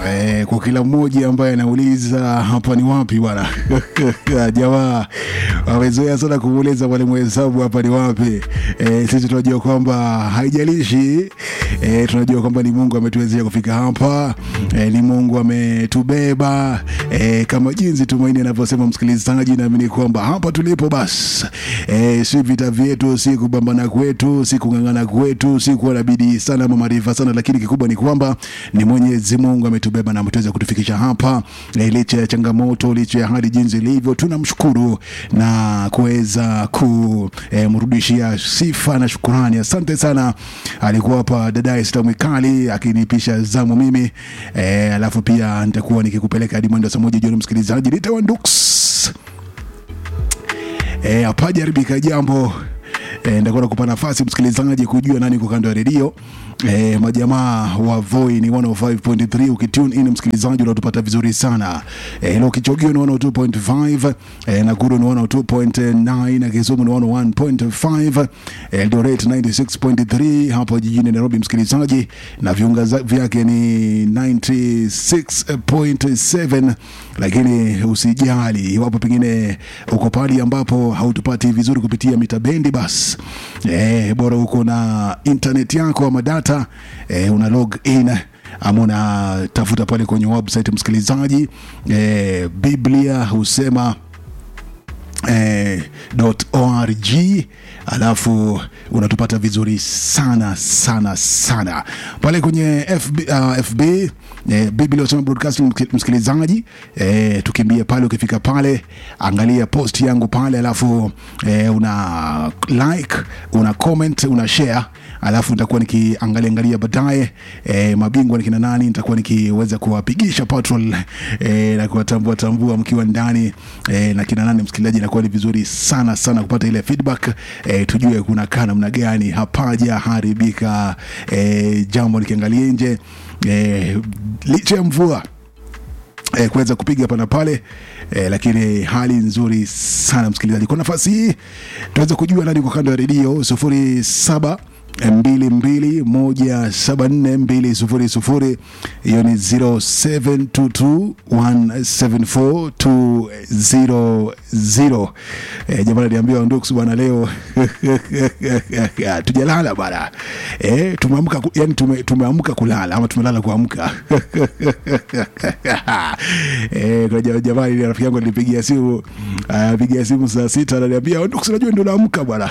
Eh, kwa kila mmoja ambaye anauliza hapa ni wapi bwana jamaa wamezoea sana kumuuliza mwalimu hesabu hapa ni wapi eh, sisi tunajua kwamba haijalishi eh, tunajua kwamba ni mungu ametuwezesha kufika hapa eh, ni mungu ametubeba eh, kama jinsi tumaini anavyosema msikilizaji naamini kwamba hapa tulipo basi eh, si vita vyetu si kupambana kwetu si kung'ang'ana kwetu si kuwa na bidii sana ama maarifa sana lakini kikubwa ni kwamba ni mwenyezi mungu ametubeba na ametaweza kutufikisha hapa eh, licha ya changamoto licha ya hali jinsi ilivyo tunamshukuru na kuweza kumrudishia sifa na shukurani asante sana alikuwa hapa dadae stamwikali akinipisha zamu mimi eh, alafu pia nitakuwa nikikupeleka hadi mwendo wa saa moja jioni msikilizaji nitawa nduks eh, hapajaribika jambo eh, nitakuwa nakupa nafasi msikilizaji kujua nani kwa kando ya redio eh, majamaa wa Voi ni 105.3 ukitune in msikilizaji unatupata vizuri sana eh, ilo kichogio ni 102.5 eh, Nakuru ni 102.9 na Kisumu ni 101.5 eh, Eldoret 96.3 hapo jijini Nairobi msikilizaji na viunga za- vyake ni 96.7 lakini usijali iwapo pengine uko pali ambapo hautupati vizuri kupitia mita bendi bas eh, bora uko na internet yako ama data eh, una log in ama unatafuta pale kwenye website msikilizaji eh, biblia husema eh, .org alafu unatupata vizuri sana sana sana pale kwenye FB, uh, FB eh, Biblia Husema Broadcasting msiki- msikilizaji eh, tukimbie pale ukifika pale angalia post yangu pale alafu eh, una like una comment una share alafu nitakuwa nikiangalia angalia baadaye eh, mabingwa ni kina nani nitakuwa nikiweza kuwapigisha patrol eh, na kuwatambua tambua mkiwa ndani eh, na kina nani msikilizaji inakuwa ni vizuri sana sana kupata ile feedback eh, tujue kuna kaa namna gani hapaja haribika eh, jambo nikiangalia nje eh, licha ya mvua eh, kuweza kupiga hapa na pale eh, lakini hali nzuri sana msikilizaji kwa nafasi hii tunaweza kujua nani kwa kando ya redio sufuri saba mbili mbili moja saba nne mbili sufuri sufuri hiyo ni 0722174200 eh, jamani aliambiwa nduks bwana leo tujalala bwana eh, tumeamka ku- yani tume, tumeamka kulala ama tumelala kuamka eh, kuna ja- jamaa ile rafiki yangu alinipigia simu apigia simu saa sita ananiambia nduks unajua ndio naamka bwana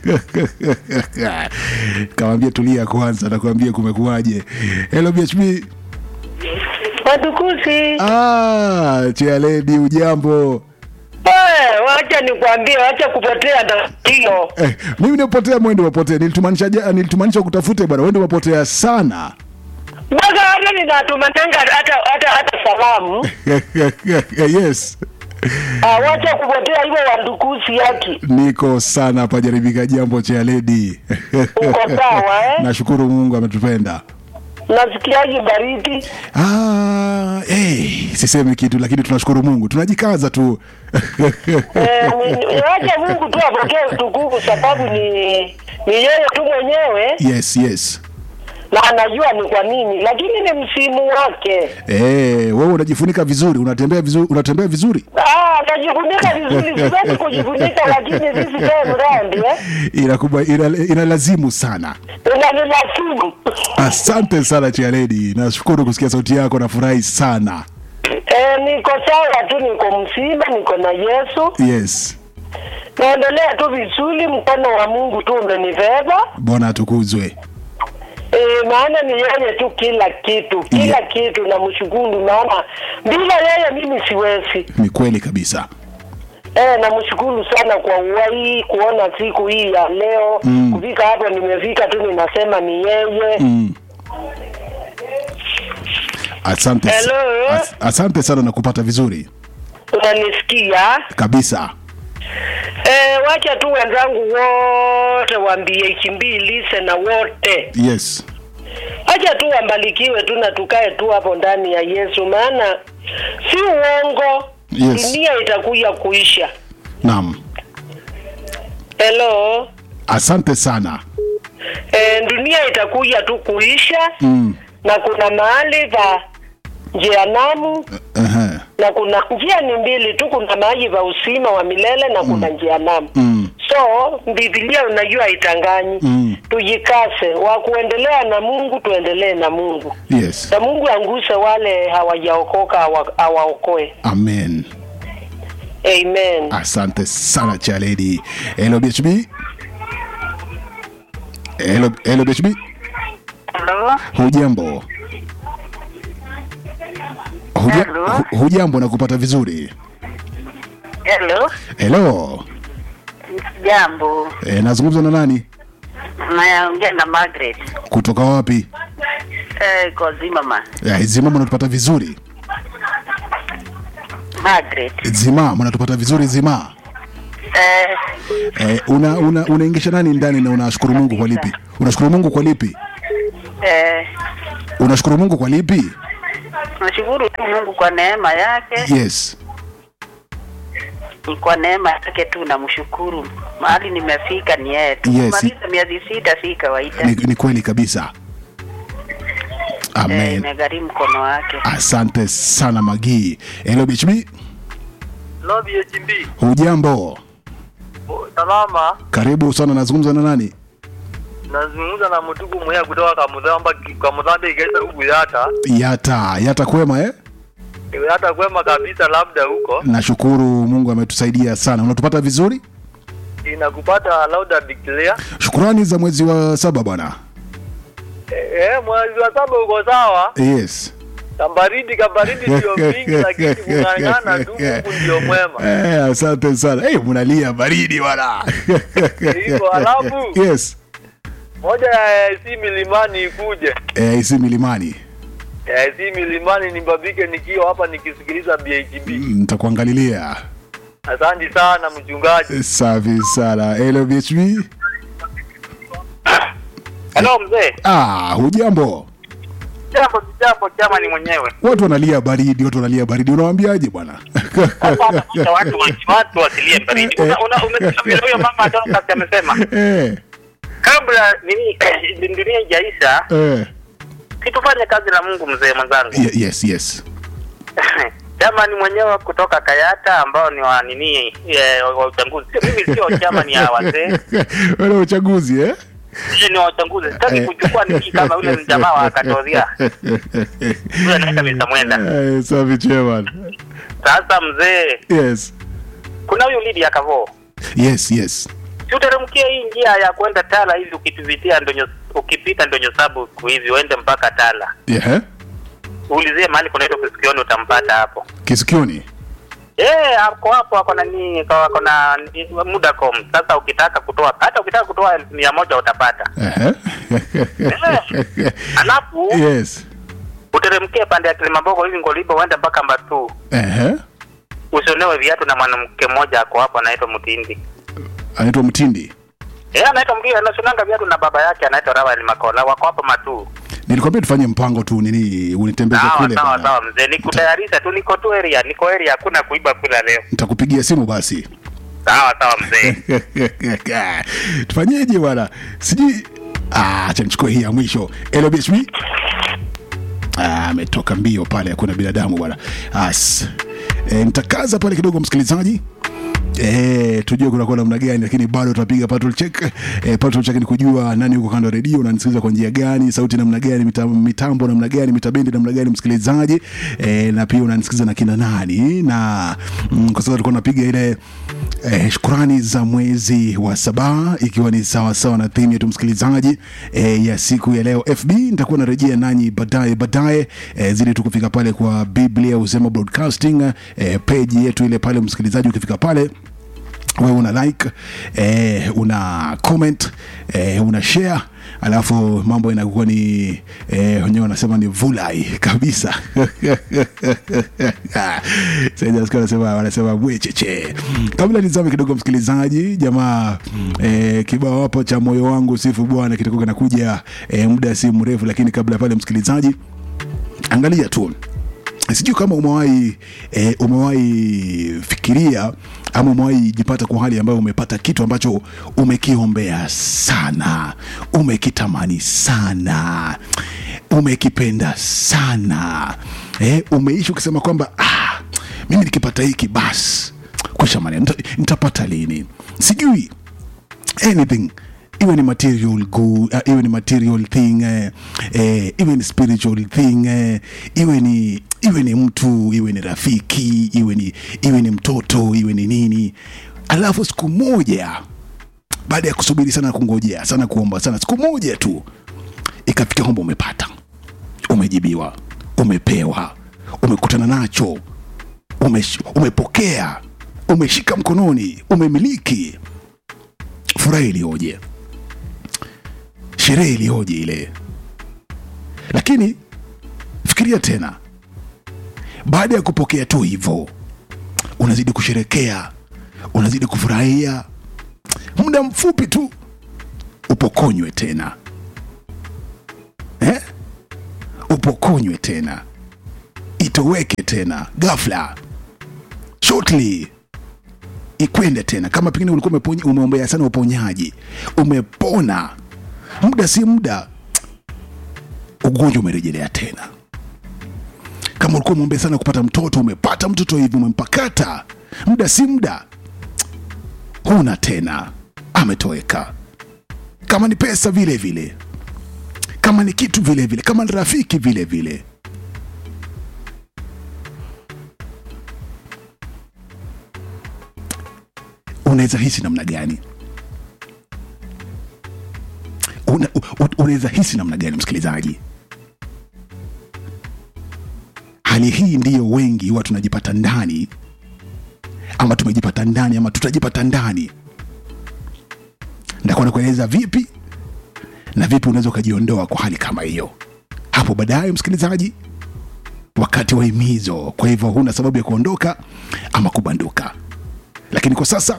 kawambia tulia kwanza nakwambia kumekuwaje hello bhb Watukuzi, ah, chialedi ujambo Eh, wacha nikwambie, wacha kupotea na hiyo. eh, mimi nimepotea mwendo wapotea nilitumaanisha ja- nilitumaanisha kutafute bwana wende wapotea sana Mpaka hata ninatumananga hata hata hata salamu. yes Ah, wacha kupotea hivyo wandukuzi yaki. niko sana hapa jaribika jambo cha ledi Uko sawa eh? nashukuru mungu ametupenda Nasikiaje baridi? ah, hey, sisemi kitu lakini tunashukuru mungu tunajikaza tu Eh, ni- wacha Mungu tu apokee utukufu sababu ni ni yeye tu mwenyewe yes yes na anajua ni kwa nini, lakini ni msimu wake. Eh, wewe unajifunika vizuri unatembea vizuri unatembea vizuri Ah, najifunika vizuri, siwezi kujifunika, lakini sisi tena mrandi eh, inakuba ina, inalazimu sana unanilazimu asante sana chialedi nashukuru kusikia sauti yako nafurahi sana Eh, niko sawa tu, niko mzima, niko na Yesu, yes naendelea tu vizuri. Mkono wa Mungu tu umenibeba bwana atukuzwe eh, maana ni yeye tu kila kitu, kila Yeah. kitu namshukuru, maana bila yeye mimi siwezi. ni kweli kabisa Eh, namshukuru sana kwa uhai, kuona siku hii ya leo Mm. kufika hapo nimefika tu, ninasema ni yeye mm. asante, Hello? as, asante sana na kupata vizuri unanisikia? kabisa Eh, wacha tu wenzangu wote waambie ikimbili na wote yes Acha tu wambarikiwe tu na tukae tu hapo ndani ya Yesu, maana si uongo. Yes. Dunia itakuja kuisha. naam Hello. asante sana E, dunia itakuja tu kuisha mm. na kuna mahali pa jehanamu Aha. na kuna njia ni mbili tu, kuna maji va usima wa milele na kuna jehanamu. Mm. So Biblia unajua haitanganyi. Mm. Tujikase wa kuendelea na Mungu, tuendelee na Mungu Yes. na Mungu anguse wale hawajaokoka awa- awaokoe. Amen. Amen. Asante sana Chaledi. Hello BHB. Hello, hello BHB. Hello? Hujambo? Huja, Hello? hu- hujambo na kupata vizuri. Hello? Hello. Jambo. E, nazungumza na nani? Naongea na Margaret. Kutoka wapi? Eh, kwa Zimmerman. E, Zimama unatupata vizuri? Margaret. Zima, mnatupata vizuri Zima? Eh, E, una una unaingisha nani ndani na unashukuru Mungu kwa lipi? Unashukuru Mungu kwa lipi? eh, Unashukuru Mungu kwa lipi? nashukuru tu Mungu kwa neema yake. Yes. Ni kwa neema yake tu namshukuru. Mahali nimefika ni yeye tu. Yes. Kumaliza miezi sita si kawaida. Ni, ni kweli kabisa. Eh, Amen. imegharimu mkono wake. Asante sana Magii. Hello BHB. Love HMB. Hujambo? Salama. Karibu sana nazungumza na nani? Nazungumza na mtuku mmoja kutoka Kamudhamba Kamudhamba Igesa huku Yata. Yata, Yata kwema eh? Yata kwema kabisa labda huko. Nashukuru Mungu ametusaidia sana. Unatupata vizuri? Inakupata lauda declare. Shukrani za mwezi wa saba bwana. Eh, eh, mwezi wa saba uko sawa. Yes. Kabaridi kabaridi ndio mingi lakini kung'ang'ana tu Mungu ndio mwema. Eh, asante sana. Eh, mnalia baridi bwana. Hivyo, alafu? Yes. Moja ya AC milimani ikuje. Eh, isi milimani. Ya AC milimani nibabike nikiwa hapa nikisikiliza BHB. Mm, Nitakuangalilia. Asante sana mchungaji. Safi sana. Hello BHB. Hello mzee. Ah, hujambo? Jambo jambo chama ni mwenyewe. Watu wanalia baridi, watu wanalia baridi. Unawaambiaje bwana? Hapa watu watu watu wasilie baridi. Una una umesikia vile huyo mama Dorcas amesema. eh, Kabla nini dunia haijaisha, eh. kitufanye kazi la Mungu mzee mwenzangu. Ye- Yes, yes. Chama ni mwenyewe kutoka Kayata ambao ni wa nini eh, wa uchaguzi. Sio mimi sio chama ni ya wazee. Wale uchaguzi eh? Sisi ni wa uchaguzi. Sitaki kuchukua nini kama yule ni jamaa wa Katolika. Yule anaita Mr. Mwenda. Eh, safi chairman. Sasa mzee, Yes. kuna huyu Lydia Kavo. Yes, yes. si uteremkia hii njia ya kwenda Tala hivi ukipitia ndonyo ukipita ndonyo sabu hivi uende mpaka Tala, Yeah. uulizie mahali kunaitwa Kisikioni, utampata hapo. Kisikioni. Eh, ako hapo ako na nini, ako na Mudacom. Sasa ukitaka kutoa hata ukitaka kutoa elfu mia moja utapata. Eh. Alafu yes. uteremkie pande ya Kilimambogo hivi Ngolibo uende mpaka Mbatu, Eh. usionewe viatu na mwanamke mmoja ako hapo anaitwa Mtindi. Anaitwa Mtindi. Eh, anaitwa Mtindi, anashonanga viatu na baba yake anaitwa Rawal Makola, wako hapo Matu. Nilikwambia tufanye mpango tu nini unitembeze Sawa kule. sawa bwana. sawa mzee, nikutayarisha tu, niko tu area, niko area, hakuna kuiba kula leo. Nitakupigia simu basi. Sawa sawa mzee. Tufanyeje bwana? Sijui ah, acha nichukue hii ya mwisho. LBHB. Ah, ametoka mbio pale, hakuna binadamu bwana. As. E, nitakaza pale kidogo msikilizaji. Eh, tujue kunakuwa namna gani, lakini bado tutapiga patrol check. Eh, patrol check ni kujua nani yuko kando ya redio, unanisikiliza kwa njia gani, sauti namna gani, mitambo, mitambo namna gani, mitabendi namna gani, msikilizaji. Eh, na pia unanisikiliza na kina nani, na mm, kwa sababu tulikuwa tunapiga ile eh, shukrani za mwezi wa saba ikiwa ni sawa sawa na theme yetu msikilizaji eh, ya siku ya leo FB. Nitakuwa narejea nanyi baadaye baadaye, eh, zili tu kufika pale kwa Biblia Usema Broadcasting eh, page yetu ile pale, msikilizaji, ukifika pale wewe una like eh, una comment eh, una share alafu mambo inakuwa ni eh, wenyewe wanasema ni vulai kabisa Sasa nasikia wanasema wanasema bwecheche kabla nizame kidogo msikilizaji jamaa eh, kibao hapo cha moyo wangu sifu bwana kitakuwa kinakuja eh, muda si mrefu lakini kabla pale msikilizaji angalia tu sijui kama umewahi e, umewahi fikiria ama umewahi jipata kwa hali ambayo umepata kitu ambacho umekiombea sana umekitamani sana umekipenda sana eh, umeishi ukisema kwamba ah, mimi nikipata hiki basi kwisha maneno nita, nitapata lini sijui anything iwe ni material good, uh, iwe ni material thing eh, eh, iwe ni spiritual thing eh, iwe ni iwe ni mtu iwe ni rafiki iwe ni iwe ni mtoto iwe ni nini alafu siku moja baada ya kusubiri sana kungojea sana kuomba sana siku moja tu ikafika kwamba umepata umejibiwa umepewa umekutana nacho umesh, umepokea umeshika mkononi umemiliki furaha iliyoje sherehe iliyoje ile lakini fikiria tena baada ya kupokea tu hivyo unazidi kusherekea unazidi kufurahia muda mfupi tu upokonywe tena eh? upokonywe tena itoweke tena ghafla shortly ikwende tena kama pengine ulikuwa umeponya- umeombea sana uponyaji umepona muda si muda ugonjwa umerejelea tena kama ulikuwa umeombea sana kupata mtoto umepata mtoto hivi umempakata muda si muda huna tena ametoweka kama ni pesa vile vile kama ni kitu vile vile kama ni rafiki vile vile unaweza hisi namna gani Una- u- unaweza hisi namna gani msikilizaji hali hii ndiyo wengi huwa tunajipata ndani ama tumejipata ndani ama tutajipata ndani ndakuwa nakueleza vipi na vipi unaweza ukajiondoa kwa hali kama hiyo hapo baadaye msikilizaji wakati wa himizo kwa hivyo huna sababu ya kuondoka ama kubanduka lakini kwa sasa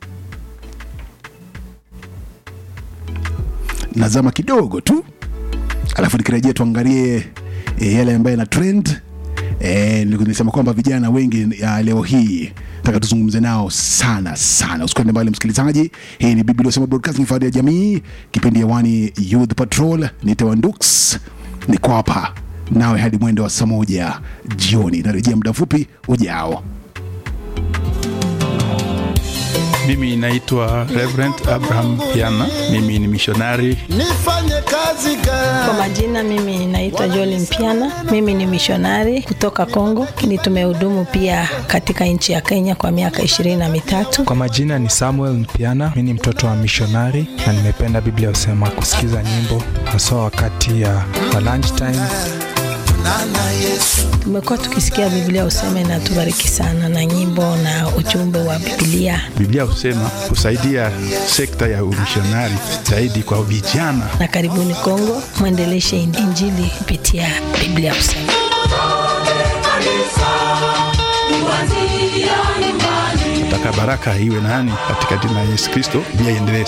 nazama kidogo tu alafu nikirejea tuangalie e, yale ambayo yana trend e, nilisema kwamba vijana wengi ya leo hii taka tuzungumze nao sana sana usikwende mbali msikilizaji hii ni biblia sema broadcasting fahari ya jamii kipindi hewani youth patrol nitewandux niko hapa nawe hadi mwendo wa saa moja jioni narejea muda mfupi ujao Mimi naitwa Reverend Abraham Piana. Mimi ni mishonari. nifanye kazi Kwa gani? majina mimi naitwa Joli Mpiana, mimi ni mishonari kutoka Kongo, lakini tumehudumu pia katika nchi ya Kenya kwa miaka ishirini na mitatu. Kwa majina ni Samuel Mpiana, mi ni mtoto wa mishonari na nimependa Biblia husema kusikiza nyimbo haswa wakati ya wa lunch time. Nana Yesu Tumekuwa tukisikia Biblia useme na tubariki sana na nyimbo na ujumbe wa Biblia, Biblia husema kusaidia sekta ya umishonari zaidi kwa vijana. na karibuni Kongo, mwendeleshe Injili kupitia Biblia useme. Nataka baraka iwe nani katika jina la Yesu Kristo, Biblia iendelee